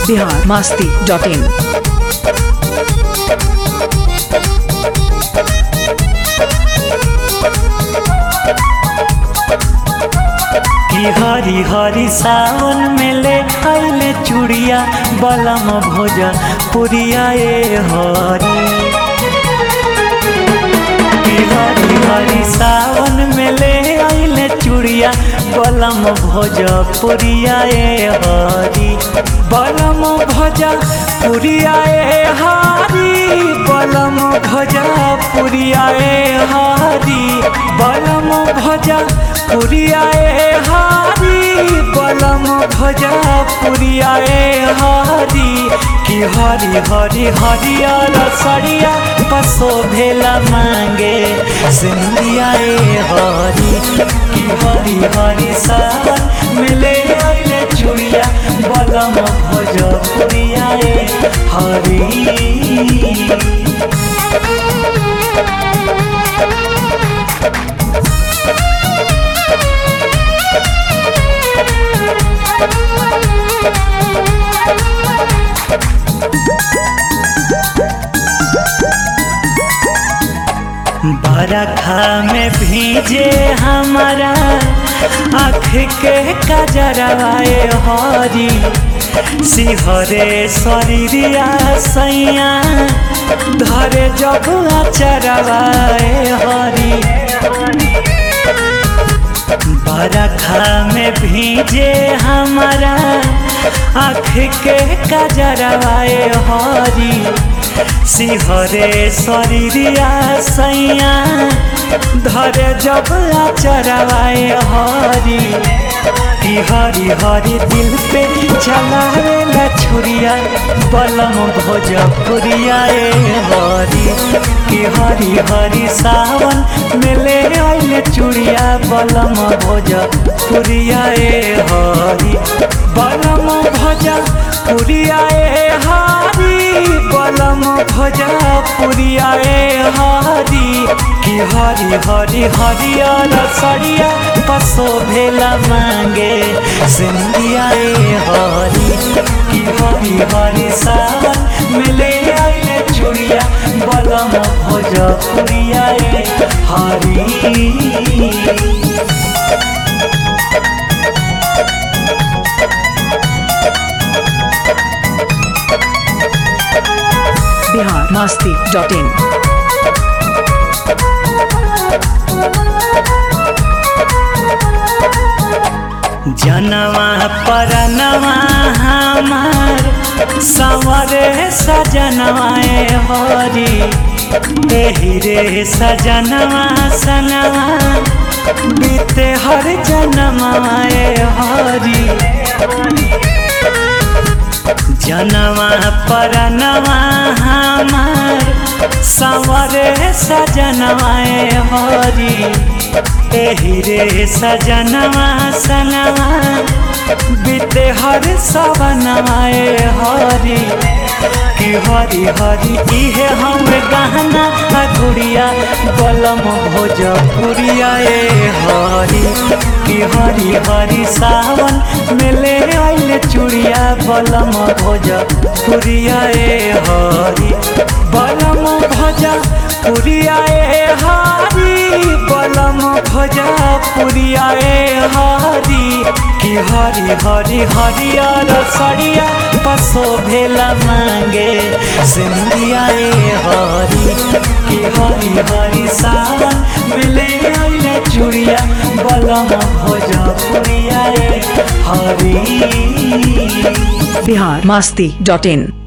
Bihar Masti dot इन कि हरी हरी सावन में ले आइले चूड़िया बलम भोजा पुरिया ए हरी कि हरी हरी सावन में ले आइले चूड़िया बलम भोजा पुरिया ए हरी बलम भोजा पुरिया ए हरी बलम भोजा पुरिया ए हरी बलम भोजा पुरिया ए हरी बलम भोजा पुरिया ए हरी कि हरी हरी हरियर सरिया पसो भेला मांगे सिंधिया ए हरी कि हरी हरी सावन मिले आइले चुड़िया बलम भोजा पुरिया ए हरी बरखा में भीजे हमारा आँख के कजरवाए हरी सिहरे शरीरिया सैया धरे जब चरवाए हरी बरखा में भीजे हमारा आँख के कजरवाए हरी सिहरे शरीरिया सैया धरे जब चरवाए हरी कि हरी हरी दिल पे चलावे छुरिया बलम भोजपुरिया ए हरी कि हरी हरी सावन मिले आइले चुड़िया बलम भोजपुरिया ए हरी बलम भोजपुरिया ए हरी बलम भोजपुरिया ए हरी कि हरी हरी हरियर सरिया पसो भेला मांगे सिंधिया ए हरी कि हरी हरी सावन मिले आइले चुड़िया बलम भोजपुरिया ए हरी बिहार मास्ती डॉट इन जनवा परनवा हमार संवरे सजनवाए हरी एही रे सजनवा सनवा बीते हर जनमाए हरी जनवा परनवा हमार संवरे सजनवाए हरी एही रे सजनवा सनवा बीते हर सवनवाए हरी कि हरी हरी इहे हम गहना अधुरिया बलम भोजपुरिया ए हरी कि हरी हरी सावन मिले आइले चुड़िया बलम भोजपुरिया ए हरी बलम भोजपुरिया ए हरी बलम भोजपुरिया ए हरी कि हरी हरी हरियर सरिया पसो भेला मांगे सिंधिया ए हरी कि हरी हरी सावन मिले आइले चुड़िया बलम भोजपुरिया ए हरी बिहार मास्ती डॉट इन